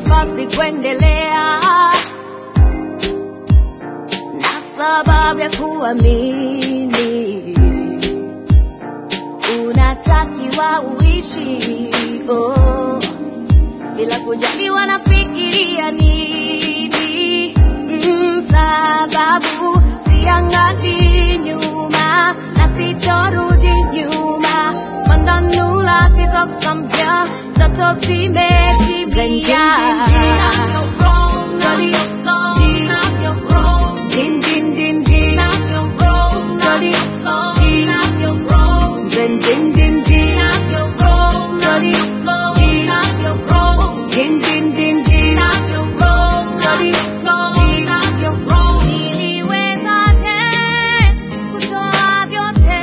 nafasi kuendelea na sababu ya kuamini unatakiwa uishi oh, bila kujali wanafikiria nini mm, sababu siangali nyuma na sitorudi nyuma mandanula tizosambya ndoto zimetimia Din, din, din, din. Jolly. Zen, din, din, din. Jolly. Din, din, din, din. Jolly. Niliwezaje kutoa vyote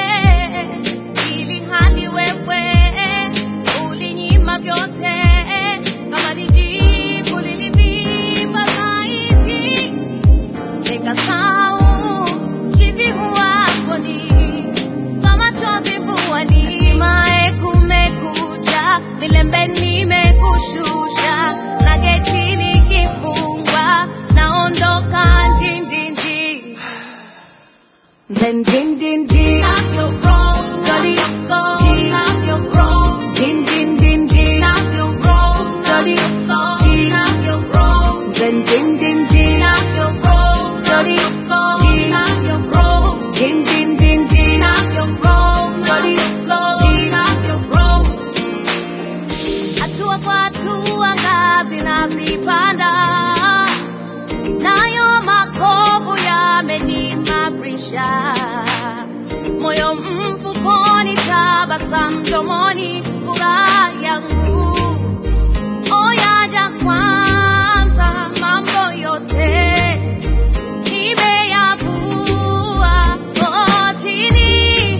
ili hali wewe ulinyima vyote kama lijibu lilivimba zaidi nikasahau chizi huwaponi kama chozi vuani mae kumekucha vilembe nimekushusha na geti likifungwa naondoka ndindindi Then din din din Jolly Din din din din Jolly Then din din din Jolly Din din din din Jolly Hatua kwa hatua ngazi nazipanda nayo makovu yamenimarisha moyo mfukoni tabasamu mdomoni furaha yangu oyaja kwanza mambo yote nimeyavua oh, chini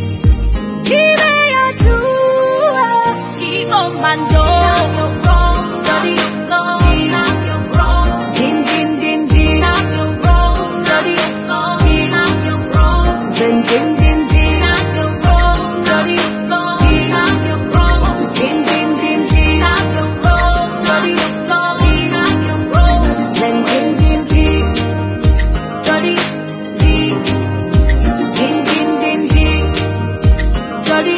nimeyajua kikomando Din, din, din, din. Jolly. Zen, din, din, din. Jolly. Din, din, din, din. Jolly. Zen, din, din, din. Jolly. Din, din, din, din. Jolly.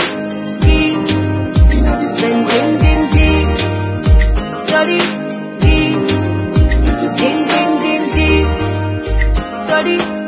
Zen, din, din, din. Jolly. Din, din, din, din. Jolly.